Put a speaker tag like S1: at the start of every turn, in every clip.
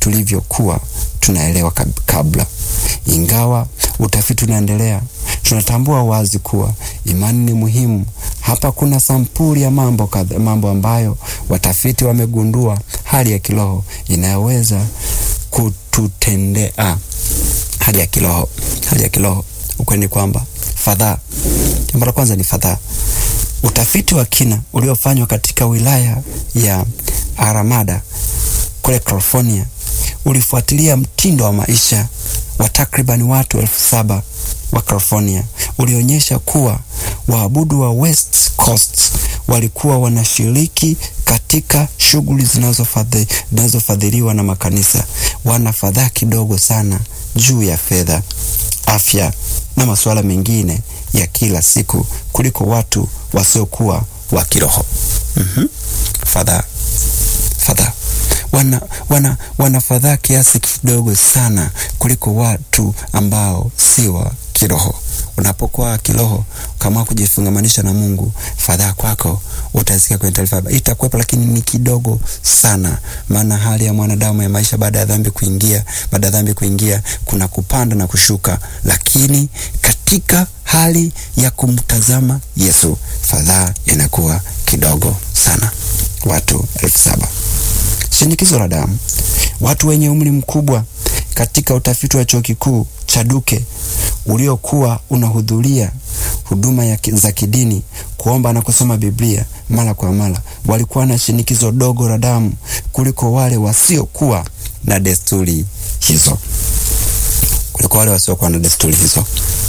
S1: tulivyokuwa tunaelewa kabla. Ingawa utafiti unaendelea, tunatambua wazi kuwa imani ni muhimu. Hapa kuna sampuli ya mambo kadha, mambo ambayo watafiti wamegundua hali ya kiroho inayoweza kututendea. Hali ya kiroho, hali ya kiroho, ukweli ni kwamba fadhaa. Jambo la kwanza ni fadhaa. Utafiti wa kina uliofanywa katika wilaya ya Alameda kule California ulifuatilia mtindo wa maisha wa takriban watu elfu saba wa California. Ulionyesha kuwa waabudu wa West Coast walikuwa wanashiriki katika shughuli zinazofadhiliwa na makanisa, wana fadhaa kidogo sana juu ya fedha, afya na masuala mengine ya kila siku kuliko watu wasiokuwa wa kiroho. mm-hmm. Fadhaa, fadhaa wana, wana, wana fadhaa kiasi kidogo sana kuliko watu ambao si wa kiroho. Unapokuwa kiroho, kama kujifungamanisha na Mungu, fadhaa kwako utasikia kwenye taarifa itakuwepo, lakini ni kidogo sana, maana hali ya mwanadamu ya maisha baada ya dhambi kuingia, baada ya dhambi kuingia, kuna kupanda na kushuka, lakini katika hali ya kumtazama Yesu, fadhaa inakuwa kidogo sana. Watu elfu saba. Shinikizo la damu. Watu wenye umri mkubwa katika utafiti wa chuo kikuu cha Duke uliokuwa unahudhuria huduma ya za kidini, kuomba na kusoma Biblia mara kwa mara, walikuwa na shinikizo dogo la damu kuliko wale wasiokuwa na desturi hizo, kuliko wale wasiokuwa na desturi hizo.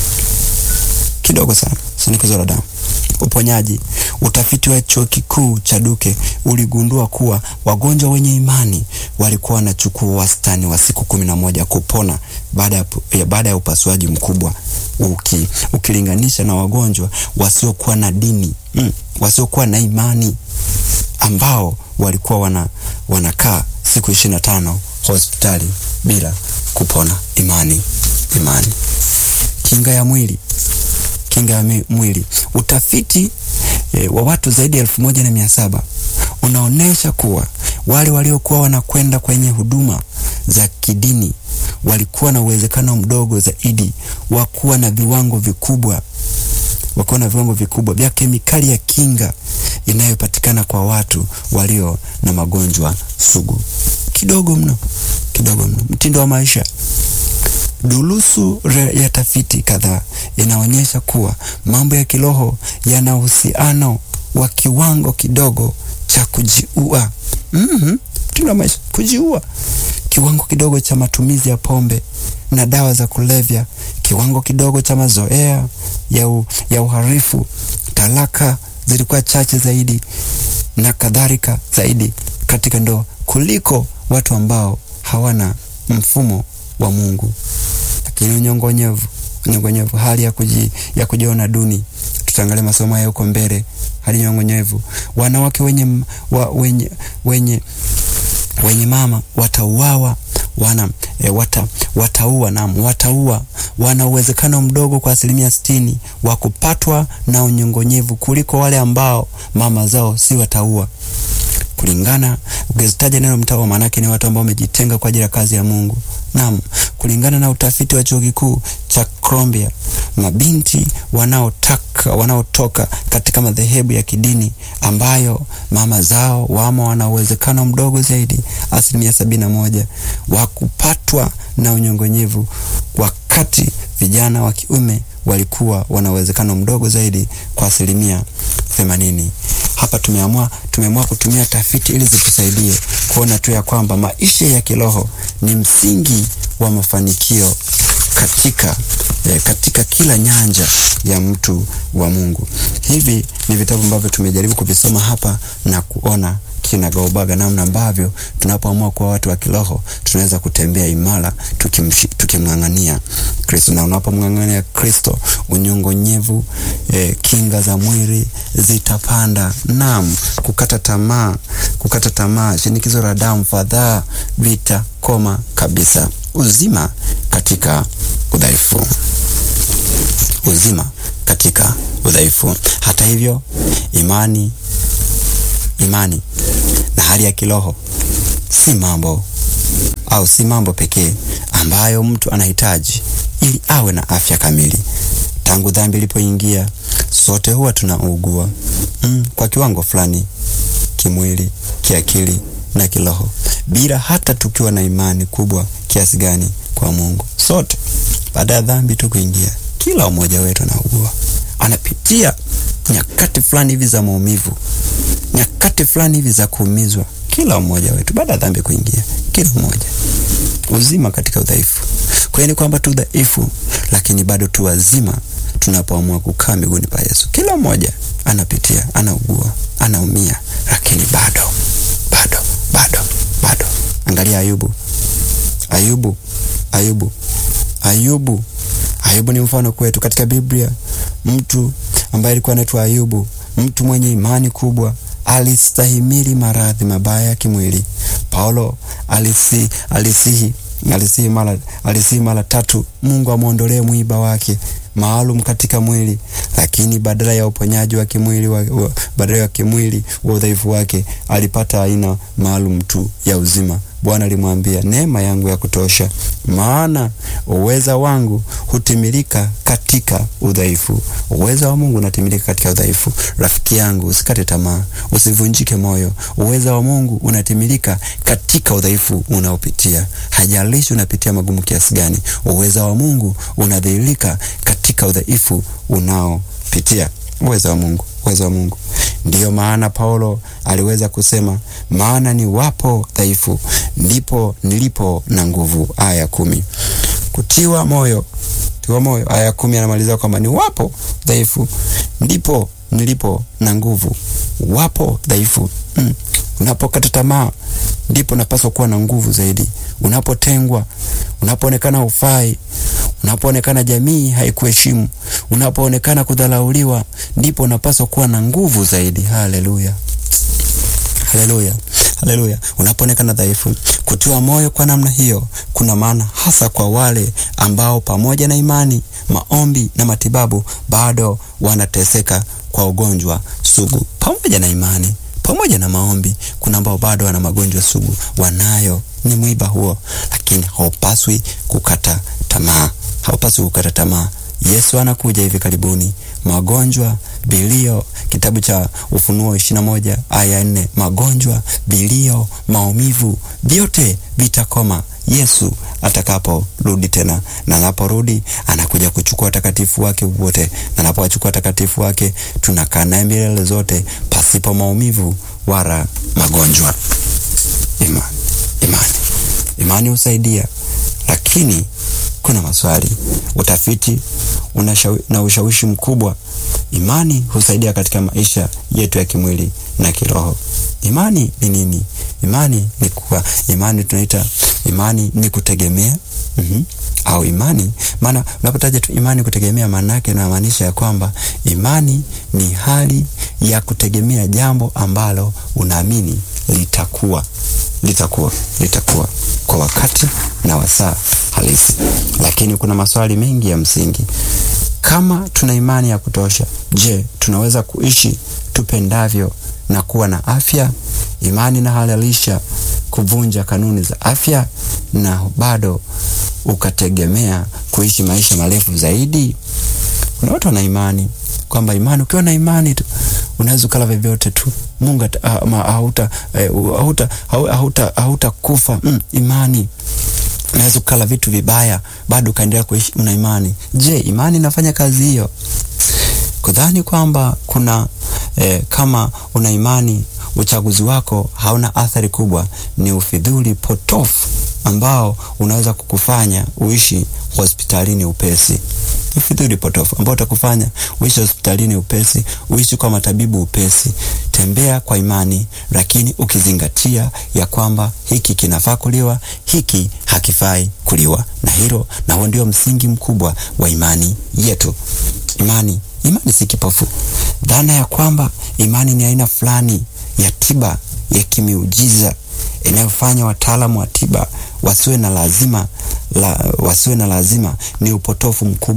S1: Kidogo sana shinikizo la damu. Uponyaji. Utafiti wa chuo kikuu cha Duke uligundua kuwa wagonjwa wenye imani walikuwa wanachukua wastani wa siku kumi na moja kupona baada ya, baada ya upasuaji mkubwa uki, ukilinganisha na wagonjwa wasiokuwa na dini mm, wasiokuwa na imani ambao walikuwa wana, wanakaa siku ishirini na tano hospitali bila kupona. Imani, imani. Kinga ya mwili kinga ya mwili. Utafiti e, wa watu zaidi ya elfu moja na mia saba unaonyesha kuwa wale waliokuwa wanakwenda kwenye huduma za kidini walikuwa na uwezekano mdogo zaidi wa kuwa na viwango vikubwa wakuwa na viwango vikubwa vya kemikali ya kinga inayopatikana kwa watu walio na magonjwa sugu. Kidogo mno, kidogo mno. Mtindo wa maisha Dulusu ya tafiti kadhaa inaonyesha kuwa mambo ya kiroho yana uhusiano wa kiwango kidogo cha kujiua. mm-hmm. Mtindo wa maisha, kujiua, kiwango kidogo cha matumizi ya pombe na dawa za kulevya, kiwango kidogo cha mazoea ya, u, ya uhalifu, talaka zilikuwa chache zaidi na kadhalika zaidi katika ndoa kuliko watu ambao hawana mfumo wa Mungu. Lakini unyongonyevu, unyongonyevu, hali ya kuji, ya kujiona duni. Tutaangalia masomo haya huko mbele. Hali nyongonyevu, wanawake wenye, wa, wenye, wenye, wenye mama watauawa wana e, wata, wataua nam wataua wana uwezekano mdogo kwa asilimia sitini wa kupatwa na unyongonyevu kuliko wale ambao mama zao si wataua kulingana ukizitaja neno mtawa, maanake ni watu ambao wamejitenga kwa ajili ya kazi ya Mungu. Naam, kulingana na utafiti wa chuo kikuu cha Columbia, mabinti wanaotaka wanaotoka katika madhehebu ya kidini ambayo mama zao wamo wana uwezekano mdogo zaidi, asilimia sabini na moja wa kupatwa na unyongonyevu, wakati vijana wa kiume walikuwa wana uwezekano mdogo zaidi kwa asilimia themanini. Hapa tumeamua tumeamua kutumia tafiti ili zitusaidie kuona tu ya kwamba maisha ya kiroho ni msingi wa mafanikio katika eh, katika kila nyanja ya mtu wa Mungu. Hivi ni vitabu ambavyo tumejaribu kuvisoma hapa na kuona kinagaubaga namna ambavyo tunapoamua kuwa watu wa kiroho tunaweza kutembea imara tukimng'ang'ania Kristo, na unapomng'ang'ania Kristo unyongonyevu, eh, kinga za mwili zitapanda. Naam, kukata tamaa, kukata tamaa, shinikizo la damu, fadhaa vitakoma kabisa. Uzima katika udhaifu, uzima katika udhaifu. Hata hivyo, imani imani na hali ya kiroho si mambo au si mambo pekee ambayo mtu anahitaji ili awe na afya kamili. Tangu dhambi ilipoingia, sote huwa tunaugua mm, kwa kiwango fulani, kimwili, kiakili na kiroho, bila hata tukiwa na imani kubwa kiasi gani kwa Mungu. Sote baada ya dhambi tu kuingia, kila mmoja wetu anaugua, anapitia nyakati fulani hivi za maumivu, nyakati fulani hivi za kuumizwa. Kila mmoja wetu baada ya dhambi kuingia, kila mmoja uzima katika udhaifu. Kwa hiyo ni kwamba tu dhaifu, lakini bado tu wazima tunapoamua kukaa miguuni pa Yesu. Kila mmoja anapitia, anaugua, anaumia, lakini bado bado bado bado. Angalia Ayubu, Ayubu, Ayubu, Ayubu. Ayubu ni mfano kwetu katika Biblia, mtu ambaye alikuwa anaitwa Ayubu, mtu mwenye imani kubwa, alistahimili maradhi mabaya ya kimwili. Paulo alisi, alisihi alisihi mara alisihi mara tatu Mungu amwondolee mwiba wake maalum katika mwili, lakini badala ya uponyaji wa kimwili wa, wa, badala ya kimwili wa udhaifu wake alipata aina maalum tu ya uzima. Bwana alimwambia, neema yangu ya kutosha, maana uweza wangu hutimilika katika udhaifu. Uweza wa Mungu unatimilika katika udhaifu. Rafiki yangu, usikate tamaa, usivunjike moyo. Uweza wa Mungu unatimilika katika udhaifu unaopitia. Hajalishi unapitia magumu kiasi gani, uweza wa Mungu unadhihirika katika udhaifu unaopitia. Uweza wa Mungu, uweza wa Mungu. Ndiyo maana Paulo aliweza kusema, maana ni wapo dhaifu ndipo nilipo na nguvu. Aya kumi. Kutiwa moyo, tiwa moyo. Aya kumi anamaliza kwamba ni wapo dhaifu ndipo nilipo na nguvu. Wapo dhaifu mm. Unapokata tamaa ndipo napaswa kuwa na nguvu zaidi. Unapotengwa, unapoonekana hufai, unapoonekana jamii haikuheshimu, unapoonekana kudhalauliwa, ndipo unapaswa kuwa na nguvu zaidi. Haleluya, haleluya, haleluya. Unapoonekana dhaifu, kutiwa moyo kwa namna hiyo kuna maana hasa kwa wale ambao pamoja na imani, maombi na matibabu bado wanateseka kwa ugonjwa sugu. Pamoja na imani pamoja na maombi, kuna ambao bado wana magonjwa sugu, wanayo ni mwiba huo, lakini haupaswi kukata tamaa, haupaswi kukata tamaa. Yesu anakuja hivi karibuni. Magonjwa, bilio, kitabu cha Ufunuo ishirini na moja aya nne. Magonjwa, bilio, maumivu, vyote vitakoma Yesu atakaporudi tena, na anaporudi anakuja kuchukua watakatifu wake wote, na anapowachukua watakatifu wake tunakaa naye milele zote pasipo maumivu wala magonjwa. Imani, imani, imani husaidia, lakini kuna maswali. Utafiti unashawi, na ushawishi mkubwa. Imani husaidia katika maisha yetu ya kimwili na kiroho. Imani ni nini? Imani ni kuwa, imani tunaita imani ni kutegemea mm -hmm. au imani, maana unapotaja tu imani kutegemea, maana yake inamaanisha ya kwamba imani ni hali ya kutegemea jambo ambalo unaamini litakuwa litakuwa litakuwa kwa wakati na wasaa halisi. Lakini kuna maswali mengi ya msingi. Kama tuna imani ya kutosha, je, tunaweza kuishi tupendavyo na kuwa na afya? Imani inahalalisha kuvunja kanuni za afya na bado ukategemea kuishi maisha marefu zaidi. Kuna watu wana imani kwamba imani, ukiwa na imani tu unaweza ukala vyovyote tu, Mungu hauta hauta hauta hauta kufa. Mm, imani unaweza ukala vitu vibaya bado ukaendelea kuishi una imani. Je, imani inafanya kazi hiyo? Kudhani kwamba kuna eh, kama una imani uchaguzi wako hauna athari kubwa ni ufidhuli potofu ambao unaweza kukufanya uishi hospitalini upesi. Ufidhuli potofu ambao utakufanya uishi hospitalini upesi, uishi kwa matabibu upesi. Tembea kwa imani, lakini ukizingatia ya kwamba hiki kinafaa kuliwa, hiki hakifai kuliwa, na hilo na huo ndio msingi mkubwa wa imani yetu. Imani, imani si kipofu. Dhana ya kwamba imani ni aina fulani ya tiba ya kimiujiza inayofanya wataalamu wa tiba wasiwe na lazima la, wasiwe na lazima ni upotofu mkubwa.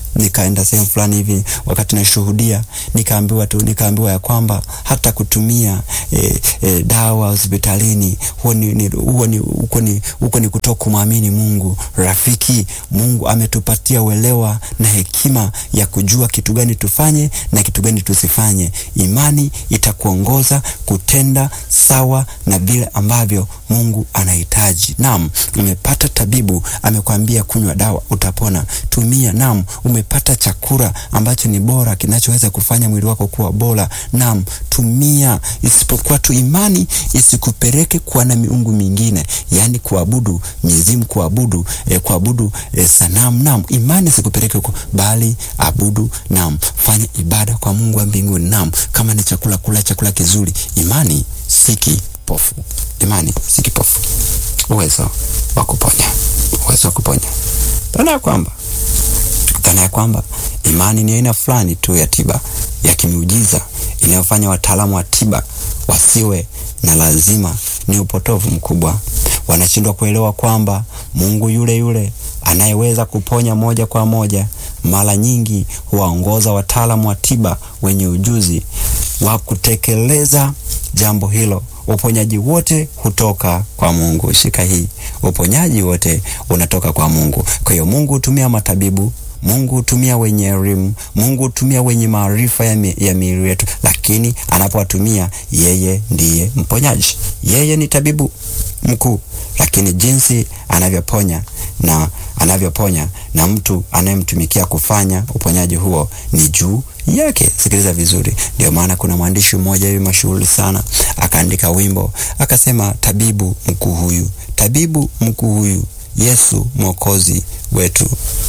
S1: nikaenda sehemu fulani hivi, wakati nashuhudia, nikaambiwa tu, nikaambiwa ya kwamba hata kutumia e, e, dawa hospitalini huo ni, ni, huo ni, huko ni, huko ni kutoka kumwamini Mungu. Rafiki, Mungu ametupatia uelewa na hekima ya kujua kitu gani tufanye na kitu gani tusifanye. Imani itakuongoza kutenda sawa na vile ambavyo Mungu anahitaji. Naam, umepata tabibu amekwambia kunywa dawa utapona, tumia. Naam, umepata chakula ambacho ni bora kinachoweza kufanya mwili wako kuwa bora. Naam, tumia, isipokuwa tu imani isikupeleke kuwa na miungu mingine, yaani kuabudu mizimu, kuabudu eh, kuabudu eh, sanamu. Naam, imani isikupeleke huko, bali abudu. Naam, fanya ibada kwa Mungu wa mbinguni. Naam, kama ni chakula, kula chakula kizuri. Imani si kipofu, imani si kipofu, uwezo wa kuponya, uwezo wa kuponya. Dhana ya kwamba dhana ya kwamba imani ni aina fulani tu ya tiba ya kimiujiza inayofanya wataalamu wa tiba wasiwe na lazima ni upotovu mkubwa. Wanashindwa kuelewa kwamba Mungu yule yule anayeweza kuponya moja kwa moja mara nyingi huwaongoza wataalamu wa tiba wenye ujuzi wa kutekeleza jambo hilo. Uponyaji wote hutoka kwa Mungu. Shika hii, uponyaji wote unatoka kwa Mungu. Kwa hiyo Mungu hutumia matabibu Mungu hutumia wenye elimu, Mungu hutumia wenye maarifa ya, mi, ya miili yetu, lakini anapowatumia yeye ndiye mponyaji. Yeye ni tabibu mkuu, lakini jinsi anavyoponya na anavyoponya na mtu anayemtumikia kufanya uponyaji huo ni juu yake. Sikiliza vizuri. Ndio maana kuna mwandishi mmoja hivi mashuhuri sana akaandika wimbo akasema, tabibu mkuu huyu, tabibu mkuu huyu, Yesu mwokozi wetu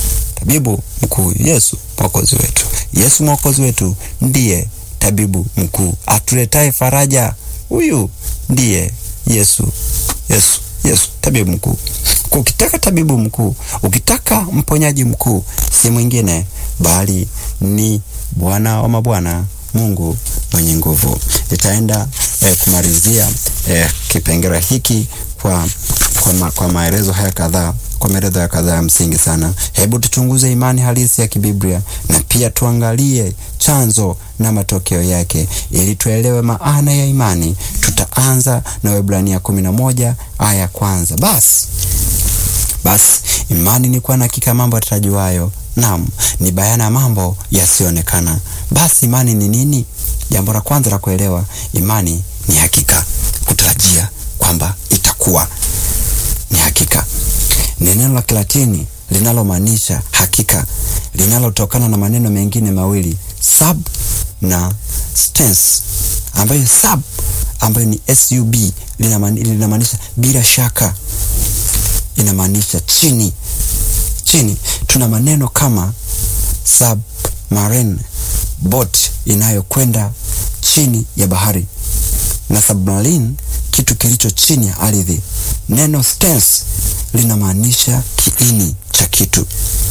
S1: tabibu mkuu Yesu mwokozi wetu. Yesu mwokozi wetu ndiye tabibu mkuu atuletaye faraja. Huyu ndiye Yesu, Yesu, Yesu tabibu mkuu. Ukitaka tabibu mkuu, ukitaka mponyaji mkuu, si mwingine bali ni Bwana wa mabwana, Mungu mwenye nguvu. Nitaenda eh, kumalizia eh, kipengele hiki kwa, kwa, ma, kwa maelezo haya kadhaa kwa maelezo ya kadhaa ya msingi sana. Hebu tuchunguze imani halisi ya kibiblia na pia tuangalie chanzo na matokeo yake ili tuelewe maana ya imani. Tutaanza na Waebrania kumi na moja aya ya kwanza. Basi basi imani ni kuwa na hakika mambo yatarajiwayo, naam, ni bayana ya mambo yasiyoonekana. Basi imani ni nini? Jambo la kwanza la kuelewa, imani ni hakika, kutarajia kwamba itakuwa ni hakika ni neno la Kilatini linalomaanisha hakika, linalotokana na maneno mengine mawili sub na stens, ambayo sub ambayo ni sub linamaanisha bila shaka, inamaanisha chini chini. Tuna maneno kama submarine, boat inayokwenda chini ya bahari, na submarine, kitu kilicho chini ya ardhi. Neno stens linamaanisha kiini cha kitu.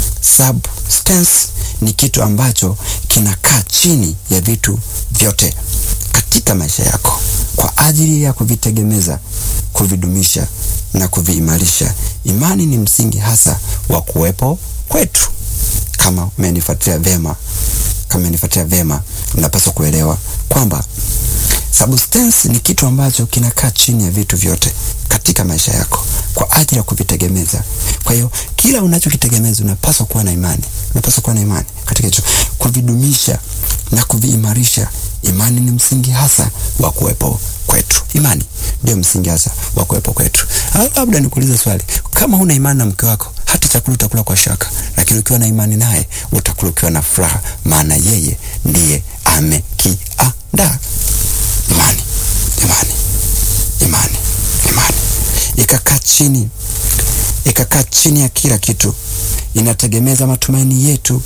S1: Substance ni kitu ambacho kinakaa chini ya vitu vyote katika maisha yako kwa ajili ya kuvitegemeza, kuvidumisha na kuviimarisha. Imani ni msingi hasa wa kuwepo kwetu. Kama umenifuatilia vema, kama umenifuatilia vema, unapaswa kuelewa kwamba substance ni kitu ambacho kinakaa chini ya vitu vyote katika maisha yako kwa ajili ya kuvitegemeza. Kwa hiyo kila unachokitegemeza unapaswa kuwa na imani, unapaswa kuwa na imani katika hicho, kuvidumisha na kuviimarisha. Imani ni msingi hasa wa kuwepo kwetu. Imani ndio msingi hasa wa kuwepo kwetu. Labda nikuulize swali, kama huna imani na mke wako, hata chakula utakula kwa shaka, lakini ukiwa na imani naye utakula ukiwa na furaha, maana yeye ndiye amekiandaa. Imani, imani, imani, imani ikakaa chini ikakaa chini ya kila kitu, inategemeza matumaini yetu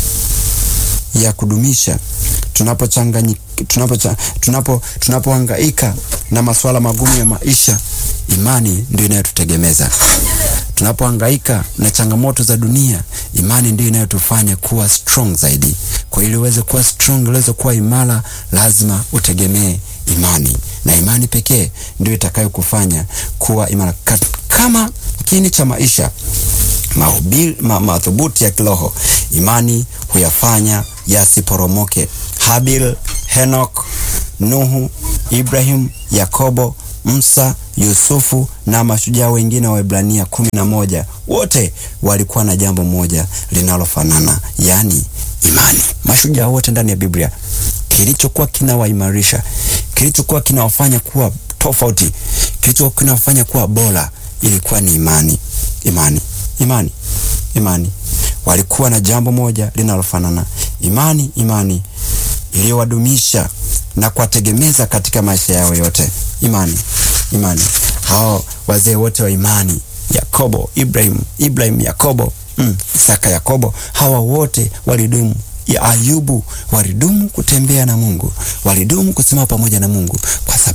S1: ya kudumisha tunapochanganyika tunapo tunapo tunapohangaika na masuala magumu ya maisha. Imani ndio inayotutegemeza tunapohangaika na changamoto za dunia. Imani ndio inayotufanya kuwa strong zaidi. Kwa ili uweze kuwa strong, uweze kuwa imara, lazima utegemee imani, na imani pekee ndio itakayokufanya kuwa imara. Kama kiini cha maisha mahubiri ma, madhubuti ya kiroho. Imani huyafanya yasiporomoke. Habil, Henok, Nuhu, Ibrahim, Yakobo, Musa, Yusufu na mashujaa wengine wa Ibrania kumi na moja wote walikuwa na jambo moja linalofanana, yaani imani. Mashujaa wote ndani ya Biblia, kilichokuwa kinawaimarisha, kilichokuwa kinawafanya kuwa tofauti, kilichokuwa kinawafanya kuwa bora, ilikuwa ni imani. Imani, imani, imani. Walikuwa na jambo moja linalofanana, imani, imani iliyowadumisha na kuwategemeza katika maisha yao yote. Imani, imani. Hao wazee wote wa imani, Yakobo, Ibrahim, Ibrahim, Yakobo, mm, Isaka, Yakobo, hawa wote walidumu. Ya Ayubu walidumu kutembea na Mungu, walidumu kusimama pamoja na Mungu kwa sababu